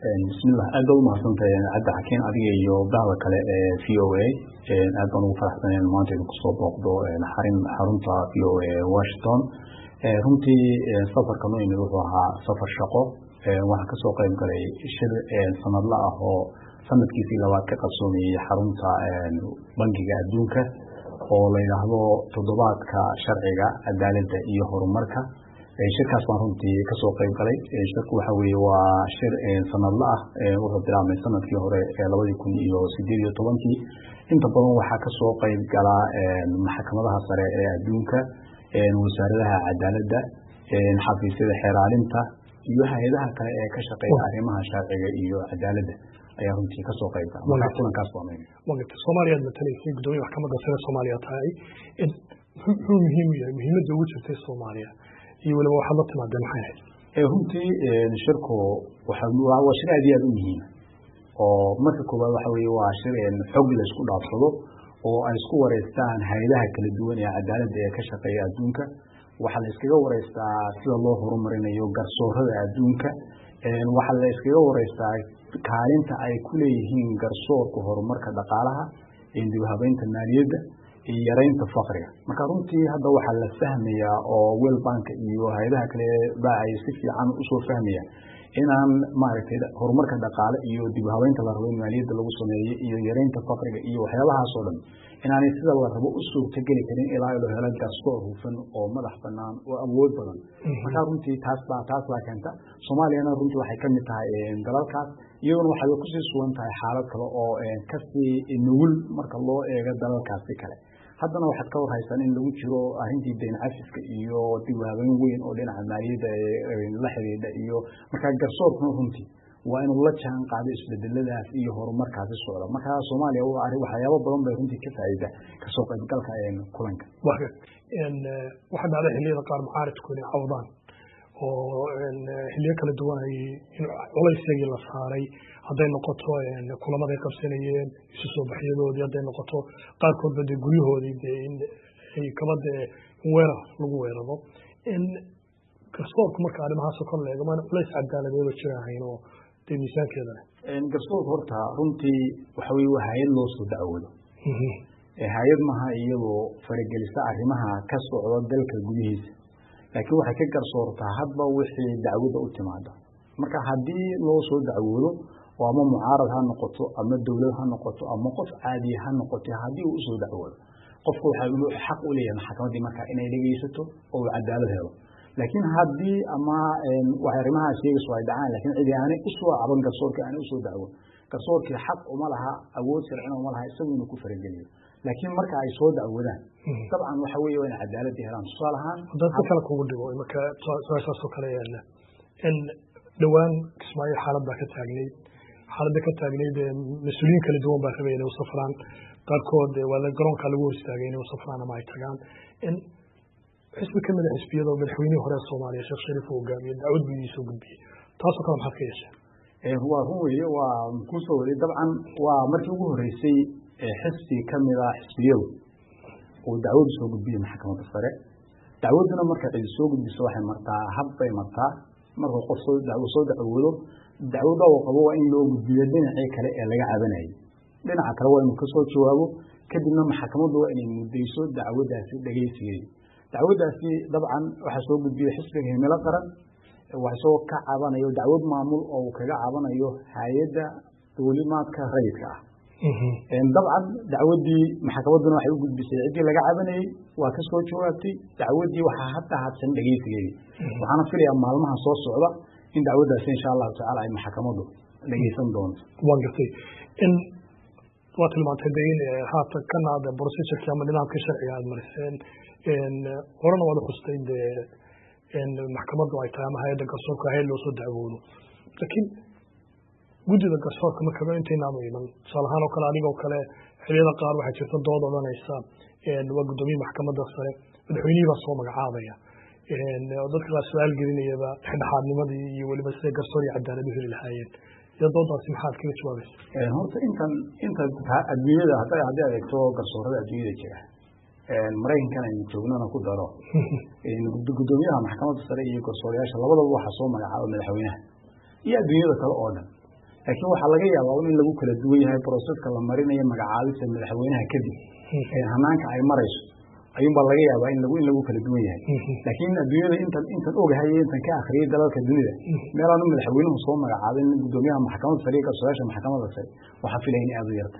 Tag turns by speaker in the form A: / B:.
A: bismillah aad baad umahadsantahay cabdi xakiin adiga iyo bahda kale ee v o a aad baan ugu faraxsanayn maanta idinku soo booqdo xarin xarunta v o a washington runtii safarka noo yimid wuxuu ahaa safar shaqo waxaan kasoo qayb galay shir sanadla ah oo sanadkiisii labaad ka qabsoomayey xarunta bangiga adduunka oo la yidhaahdo toddobaadka sharciga cadaaladda iyo horumarka shirkaas baan runtii kasoo qayb galay shirku waxa weeye waa shir sanadla ah wuxuu bilaabmay sanadkii hore labadii kun iyo sideed iyo tobankii inta badan waxaa kasoo qayb galaa maxkamadaha sare ee adduunka wasaaradaha cadaaladda xafiisyada xeeraalinta iyo hay-adaha kale ee ka shaqeeya arrimaha sharciga iyo cadaaladda ayaa runtii kasoo qayb gala marka kulankaas waa
B: wagata soomaaliyaad matalaysay guddoomiya maxkamadda sare soomaaliya tahay muxuu muhiim yahay muhiimadda ugu jirtay soomaaliya iyo weliba waxaad la timaadeen maxay ahayd
A: runtii shirku waa shir aad iyo aad u muhiima oo marka koowaad waxa weye waa shir xog la isku dhaafsado oo ay isku wareystaan hay-adaha kala duwan ee cadaaladda ee ka shaqeeya adduunka waxaa la iskaga wareystaa sida loo horumarinayo garsoorada adduunka waxaa la iskaga wareystaa kaalinta ay ku leeyihiin garsoorka horumarka dhaqaalaha dibhabeynta maaliyadda iyo yaraynta fakriga marka runtii hadda waxaa la fahmayaa oo wel banka iyo hay-adaha kale ba ay si fiican usoo fahmayaan inaan maaragtay horumarka dhaqaale iyo dib habeynta la rabo in maaliyadda lagu sameeyo iyo yaraynta fakriga iyo waxyaabahaasoo dhan inaanay sida la rabo u suurtageli karin ilaa la helo garsoor hufan oo madax banaan oo awood badan marka runtii taas baa taas baa keenta soomaaliyana runtii waxay kamid tahay dalalkaas iyaduna waxay kusii sugan tahay xaalad kale oo kasii nugul marka loo eego dalalkaasi kale haddana waxaad ka warhaysaan in lagu jiro arrintii dayn cafiska iyo dib habeyn weyn oo dhinaca maaliyadda la xidhiidha iyo markaa garsoorkuna runtii waa inuu la jaan qaado isbedeladaas iyo horumarkaasi socda markaa soomaaliya waxyaabo badan bay runtii ka faa'iida kasoo qaybgalka kulanka
B: waxaa dhacday xilliyada qaar macaaridku inay cawdaan oo xiliyo kala duwan ay culaysagii la saaray hadday noqoto kulamaday qabsanayeen isu soo baxyadoodii hadday noqoto qaarkoodba dee guryahoodii dee in kaba dee weerar lagu weeraro garsoorku marka arrimahaasoo kor leego maana culays cadaaladeeda jira ahayn oo dee miisaankeeda leh
A: garsoorku horta runtii waxa weye waa hay-ad loo soo dacwoodo hay-ad maha iyadoo faragelisa arrimaha ka socda dalka gudihiisa laakiin waxay ka garsoortaa hadba wixii dacwada u timaada marka haddii loo soo dacwoodo oo ama mucaarad ha noqoto ama dowlad ha noqoto ama qof caadiya ha noqoto haddii uu usoo dacwoodo qofku waxaa xaq u leeyahay maxkamaddii marka inay dhegeysato oo uu cadaalad helo laakiin haddii ama arrimaha sheegayso ay dhacaan lakiin cidi aanay usoo caban garsoorkii aanay usoo dacwon garsoorkii xaq uma laha awood sharcina uma laha isagu inuu ku farageliyo laakiin marka ay soo dacwadaan dabcan waxa weeye waa in cadaaladii helaan tusaale ahaan
B: haddaan si kale kugu dhigo marka su-aashaasoo kale yaala in dhowaan kismaayo xaalad baa ka taagnayd xaaladda ka taagnayd mas-uuliyiin kala duwan baa rabay inay u safraan qaarkood waa garoonkaa lagu hor istaagay inay u safraan ama ay tagaan in xisbi ka mid a xisbiyada oo madaxweynihii hore soomaaliya sheekh shariif uu hogaamiye dacwad buu idiin soo gudbiyey taasoo kale maxaad ka yeesheen
A: waa run weeye waa kusoo waday dabcan waa markii ugu horeysay xisbi ka mid ah xisbiyadu uu dacwadu soo gudbiyey maxkamadda sare dacwaduna marka cidi soo gudbiso waxay martaa hab bay martaa markuu qof soo dacwoodo dacwada uu qabo waa in loo gudbiyo dhinacii kale ee laga cabanayay dhinaca kale waa inuu kasoo jawaabo kadibna maxkamaddu waa inay mudayso dacwadaasi dhegeysigeedi dacwadaasi dabcan waxaa soo gudbiyey xisbiga himilo qaran waxasoo ka cabanayo dacwad maamul oo uu kaga cabanayo hay-adda duulimaadka rayidka ah dabcan dacwadii maxkamadduna waxay u gudbisay ciddii laga cabanayey waa ka soo jawaabtay dacwadii waxaa hadda hadsan dhegeysigeedii waxaana filayaa maalmaha soo socda in dacwaddaasi insha allahu tacala ay maxkamaddu dhegeysan doonto
B: waan gartay in waa tilmaantay de in haatan kana de procedurkii ama nidaamkii sharciga aad mariseen horena waad uxustay dee maxkamaddu ay tahay ama hay-adda garsoorka hay-ad loo soo dacwoodo laakiin guddida garsoorka markaba intaynaanu iman tusaale ahaan oo kale adigoo kale xiliyada qaar waxaa jirta dood odhanaysa waa guddoomiye maxkamadda sare madaxweynihii baa soo magacaabaya dadka qaar su-aal gelinayaba dhexdhexaadnimadii iyo weliba siday garsoor iyo cadaalad u heli lahaayeen iyo doodaasi maxaad kaga jawaabaysa
A: horta intan inta adduunyada hadday haddii adeegto garsoorada adduunyada jira maraykankan aynu joognana ku daro guddoomiyaha maxkamadda sare iyo garsoorayaasha labadaba waxaa soo magacaaba madaxweynaha iyo adduunyada kale oo dhan laakiin waxaa laga yaabaa in lagu kala duwan yahay broseska la marinayo magacaabista madaxweynaha kadib hanaanka ay marayso ayuunbaa laga yaabaa in lagu in lagu kala duwan yahay laakiin adduunyada intan intan ogahay iyo intan ka akhriyay dalalka dunida meelaanu madaxweynuhu soo magacaabin gudoomiyaha maxkamadda sare iyo garsoorayaasha maxkamadda sare waxaa filaya in aada u yartay